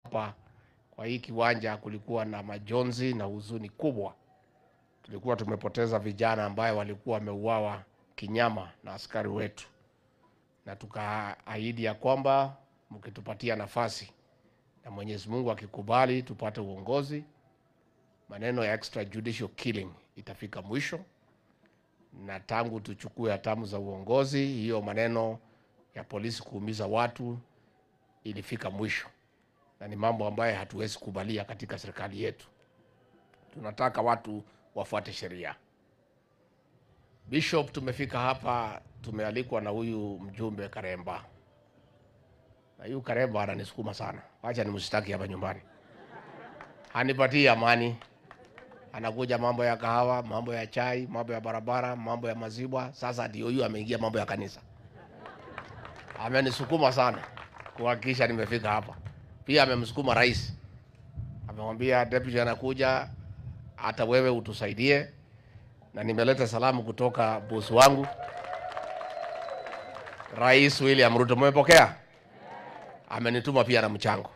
hapa kwa hii kiwanja kulikuwa na majonzi na huzuni kubwa. Tulikuwa tumepoteza vijana ambaye walikuwa wameuawa kinyama na askari wetu, na tukaahidi ya kwamba mkitupatia nafasi na Mwenyezi Mungu akikubali tupate uongozi, maneno ya extrajudicial killing itafika mwisho, na tangu tuchukue hatamu za uongozi, hiyo maneno ya polisi kuumiza watu ilifika mwisho, na ni mambo ambayo hatuwezi kubalia katika serikali yetu. Tunataka watu wafuate sheria. Bishop, tumefika hapa, tumealikwa na huyu mjumbe Karemba, na huyu Karemba ananisukuma sana, wacha nimshtaki hapa nyumbani, hanipatii amani. Anakuja mambo ya kahawa, mambo ya chai, mambo ya barabara, mambo ya maziwa. Sasa ndio huyu ameingia mambo ya kanisa, amenisukuma sana kuhakikisha nimefika hapa. Pia amemsukuma rais, amemwambia deputy anakuja, hata wewe utusaidie, na nimeleta salamu kutoka bosi wangu Rais William Ruto. Mmepokea? Amenituma pia na mchango.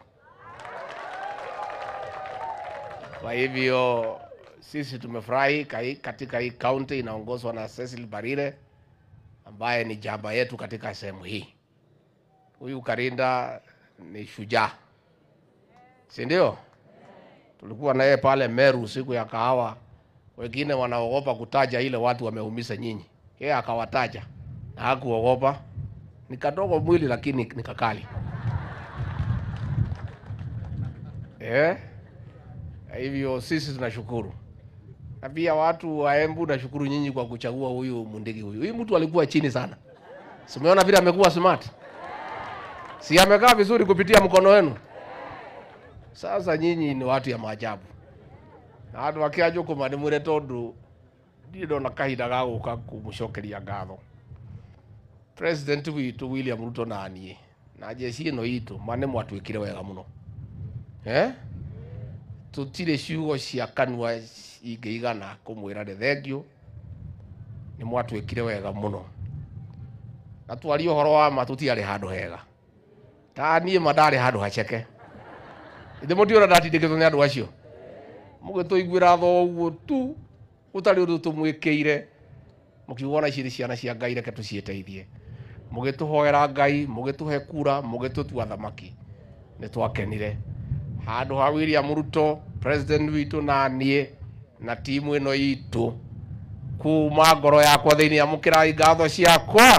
Kwa hivyo sisi tumefurahi kai- katika hii kaunti inaongozwa na Cecil Barire ambaye ni jamba yetu katika sehemu hii. Huyu Karinda ni shujaa, si ndio? Tulikuwa na yeye pale Meru siku ya kahawa, wengine wanaogopa kutaja ile watu wameumiza nyinyi, yeye akawataja na hakuogopa. Ni kadogo mwili lakini ni kakali eh? Hivyo sisi tunashukuru, na pia watu wa Embu nashukuru nyinyi kwa kuchagua huyu Mundigi. Huyu huyu mtu alikuwa chini sana, simeona vile amekuwa smart, si amekaa vizuri kupitia mkono wenu. Sasa nyinyi ni watu ya maajabu na andu akianjukuma ni mwire tondu ndirĩ ndona kahinda ga gũka kũmũcokeria ngatho president witũ William Ruto na niĩ na njeci ĩno itũ ma nĩ mwatwĩkire wega mũno eh? tũtirĩ ciugo cia kanua ingĩigana kũmwĩra nĩ thengio nĩ mwatwĩkire wega mũno na twaria ũhoro wa ma tũtiarĩ handũ hega ta niĩ ma ndarĩ handũ haceke ithe mũtiona ndatindĩkĩtwo nĩ andũ acio mũgĩtũiguĩra tho ũguo tu gũtarĩ ũndũ tũmwĩkĩire mũkiuga ona ici nĩ ciana cia ngai reke tũciĩteithie mũgĩtũhoera ngai mũgĩtũhe kura mũgĩtũtua thamaki nĩ twakenire handũ ha William Ruto president witũ na niĩ na timu ĩno itũ kuma ngoro yakwa thĩinĩ amũkĩrai ngatho ciakwa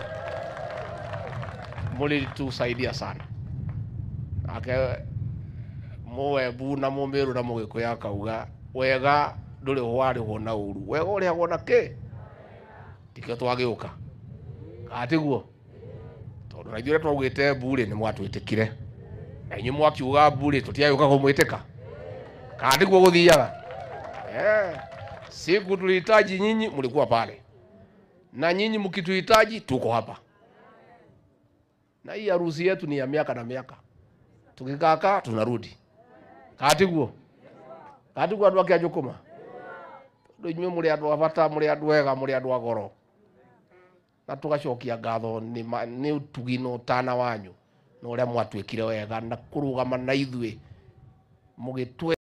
mũlĩtusaidia sana nake mũwembu na mũmĩrũ na mũgĩkũyũ akauga wega ndũrĩ warĩhwo na ũru wega ũrĩhagwo na kĩ tikio twagĩũka katiguo tondũ na ithuĩ ũrĩa twaugĩte mburĩ nĩ mwatwĩtĩkire na inyuĩ mwakiuga mburĩ tũtiagĩũka kũmwĩtĩka katiguo gũthiaga eh. siku tulihitaji nyinyi mlikuwa pale na nyinyi mkituhitaji tuko hapa na hii harusi yetu ni ya miaka na miaka tukikaka tunarudi katiguo katiguo andũ ake anjũkũma tondũ inyuĩ mũrĩ andũ a bata mũrĩ andũ ega mũrĩ andũ a goro na tũgacokia ngatho nĩ ma- nĩ ũtugi na ũtana wanyu na ũrĩa mwatwĩkire wega na kũrũgama na ithuĩ mũgĩtwe